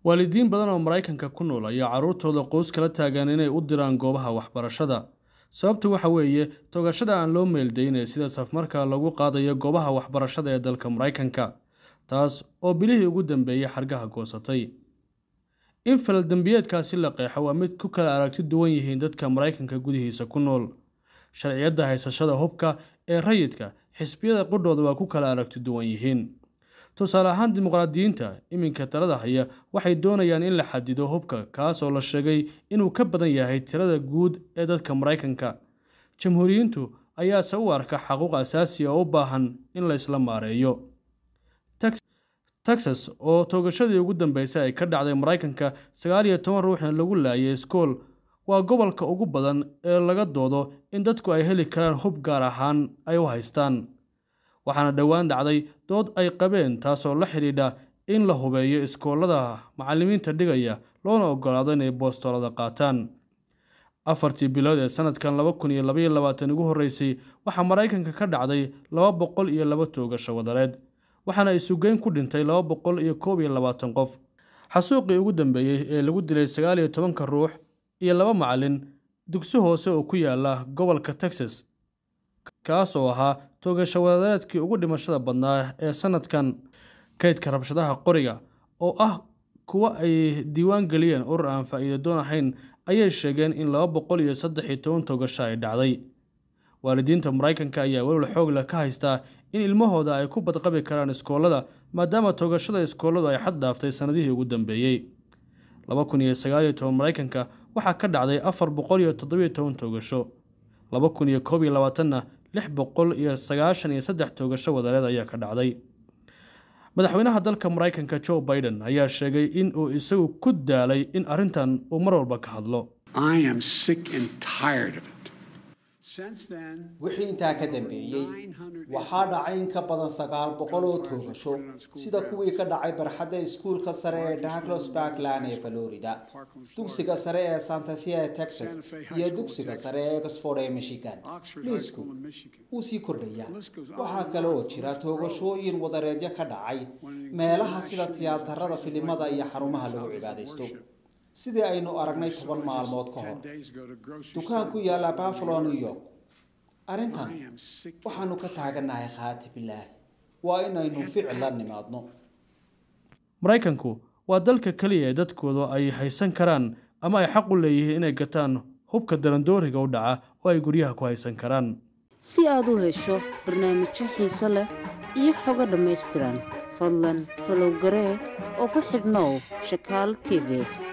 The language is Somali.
waalidiin badan oo maraykanka ku nool ayaa carruurtooda qoys kala taagan inay u diraan goobaha waxbarashada sababtu waxa weeye togashada aan loo meeldaynay sida safmarka lagu qaadayo goobaha waxbarashada ee dalka maraykanka taas oo bilihii ugu dambeeyey xargaha goosatay in falaldembiyeedkaasi la qeexo waa mid ku kala aragti duwan yihiin dadka maraykanka gudihiisa ku nool sharciyadda haysashada hubka ee rayidka xisbiyada qudhooda waa ku kala aragti duwan yihiin tusaale ahaan dimuqraadiyiinta iminka talada haya waxay doonayaan in la xadido hubka kaas oo la sheegay inuu ka badan yahay tirada guud ee dadka maraykanka jamhuuriyiintu ayaase u arka xaquuq asaasi oo u baahan in la isla maareeyo texas oo toogashadii ugu dambeysay ay ka dhacday maraykanka sagaal iyo toban ruuxna lagu laayay iskool waa gobolka ugu badan ee laga doodo in dadku ay heli karaan hub gaar ahaan ay u haystaan waxaana dhowaan dhacday dood ay qabeen taasoo la xidhiidha in la hubeeyo iskoolada macallimiinta dhigaya loona ogolaado inay boostolada qaataan afartii bilood ee sanadkan laba kun iyo labaiyo labaatan ugu horreysay waxaa maraykanka ka dhacday laba boqol iyo laba toogasho wadareed waxaana isugeyn ku dhintay laba boqol iyo koob iyo labaatan qof xasuuqii ugu dambeeyey ee lagu dilay sagaal iyo tobanka ruux iyo laba macallin dugsi hoose oo ku yaala gobolka texas kaas oo ahaa toogasho wadareedkii ugu dhimashada badnaa ee sanadkan kaydka rabshadaha qoriga oo ah kuwa ay diiwaan geliyeen urur aan faa'iido doon ahayn ayay sheegeen in laba boqol iyo saddex iyo toban toogasho ay dhacday waalidiinta maraykanka ayaa welwal xoog leh ka haystaa in ilmahooda ay ku badqabi karaan iskoolada maadaama toogashada iskooladu ay xad dhaaftay sannadihii ugu dambeeyey laba kun iyo sagaal iyo toban maraykanka waxaa ka dhacday afar boqol iyo toddobiyo toban toogasho laba kun iyo koob iyo labaatanna lix boqol iyo sagaashan iyo saddex toogasho wadareed ayaa ka dhacday madaxweynaha dalka maraykanka joe biden ayaa sheegay in uu isagu ku daalay in arrintan uu mar walba ka hadlo wixii intaa ka dambeeyey waxaa dhacay in ka badan sagaal boqol oo toogasho sida kuwii ka dhacay barxadda iskuulka sare ee douglas parkland ee florida dugsiga sare ee santa fe ee texas iyo dugsiga sare ee oxford ee michigan liisku wuu sii kordhayaa waxaa kale oo jira toogashooyin wadareedyo ka dhacay meelaha sida tiyaatarada filimada iyo xarumaha lagu cibaadaysto sidii aynu aragnay toban maalmood ka hor dukaan ku yaalla buffalo new york arrintan waxaanu ka taagannahay khaati bilaahi waa inaynu ficil la nimaadno maraykanku waa dalka keliya ee dadkooda ay haysan karaan ama ay xaq u leeyihiin inay gataan hubka darandooriga u dhaca oo ay guryaha ku haysan karaan si aad u hesho barnaamijyo xiise leh iyo xogo dhammaystiran fadlan falowgaree oo ku xidhnow shakaal t v